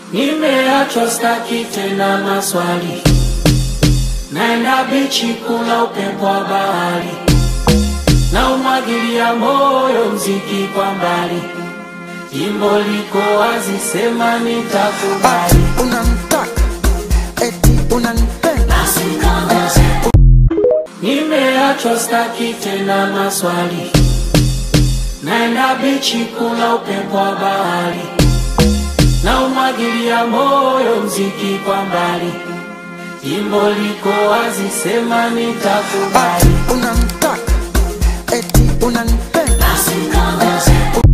Nimeachwa staki tena maswali, naenda bichi kula upepo wa bahari, na umwagilia moyo mziki kwa mbali, jimbo liko wazi, sema nitakubali. unamtaka eti unanipenda Nimeachwa staki tena maswali, naenda bichi kula upepo wa bahari, na umwagilia moyo mziki kwa mbali, jimbo liko wazi, sema nitakubali. unamtaka eti unanipenda